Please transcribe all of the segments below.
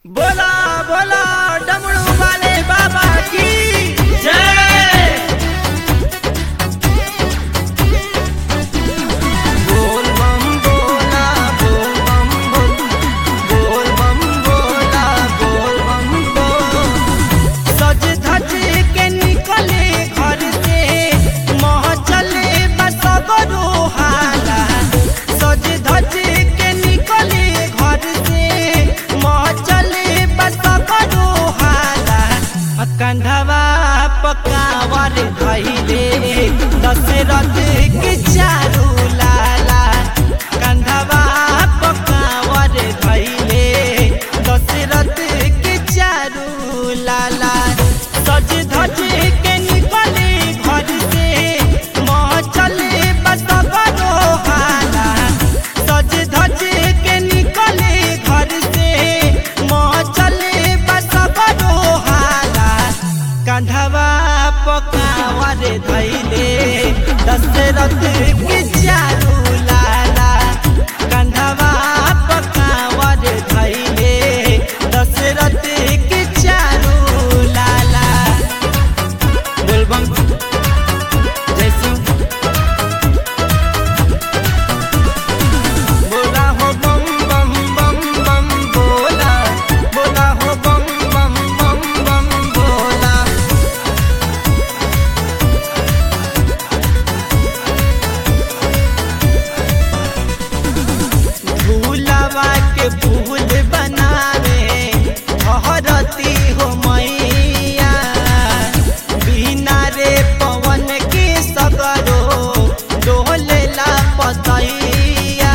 बोला बोला डमरू वाले बाबा की जय बोल बम बोला बोल बम बोल बोल बम बोला बोल बम बोल सज धज के निकले घर से मोह चले बस बरो हाला सज धज के निकले घर से मोह चले बस बरो हाला आ कंधवा पकावर धैले दशरथ के चारू लाला कंधवा पकावर धैले दशरथ के चारू लाला सज धज के निकले घर से मोह चले बस बरो हाला सज धज के निकले घर से मोह चले बस बरो हाला कंधवा पकावर धैले दशरथ के चारू लाला कंधवा पकावर धैले दशरथ के चारू लाला बोलबम जय शिव बोला हो बम बम बम बम बोला बोला हो बम बम बम बम बोला भूलवा के फूल बनावे हरती हो मैया बिना रे पवन के सगरो डोलेला पतैया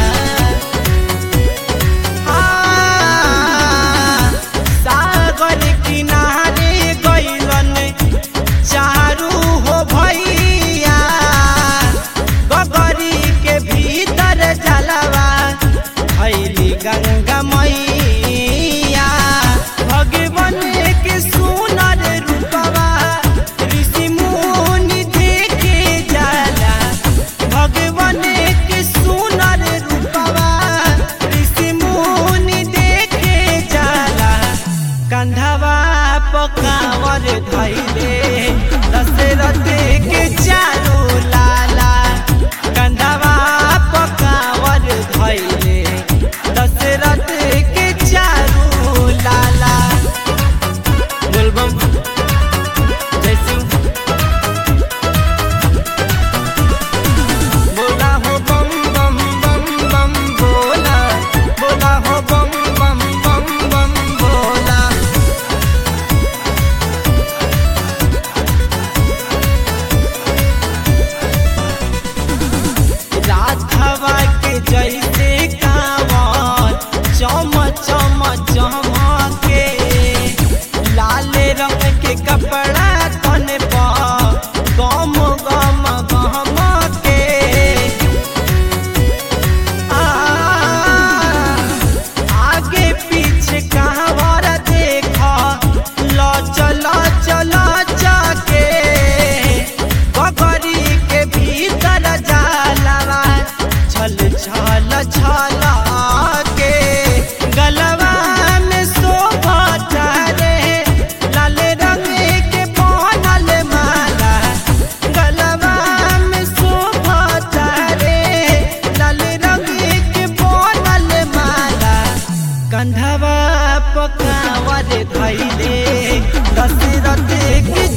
हाँ, सागर किनारे गइलन चारू हो भैया गगरी के भीतर जलवा भैली गंगा मैया भगवान के सुनर रूपवा ऋषि मुनि देखे जाला भगवान के सुनर रूपवा ऋषि मुनि देखे जाला कंधवा पकावर धैले दशरथ के चारू लाला कंधवा पकावर धैले दशरथ के चारू लाला बोलबम जय शिव बोला हो बम बम बम बम बोला बोला हो बम बम बम बम बोला राधवा के जैसे कांवर चम चम चमके लाल रंग के कपड़ा तन पर गम गम गम के आ, आगे पीछे कहवर देख ल चल चल जाके बकरी के भीतर जाला छल छल छल के गलवा में शोभा रे लाल रंग के बनल माला गलवा में शोभा रे लाल रंग के बनल माला कंधवा पकावर धैले दशरथ के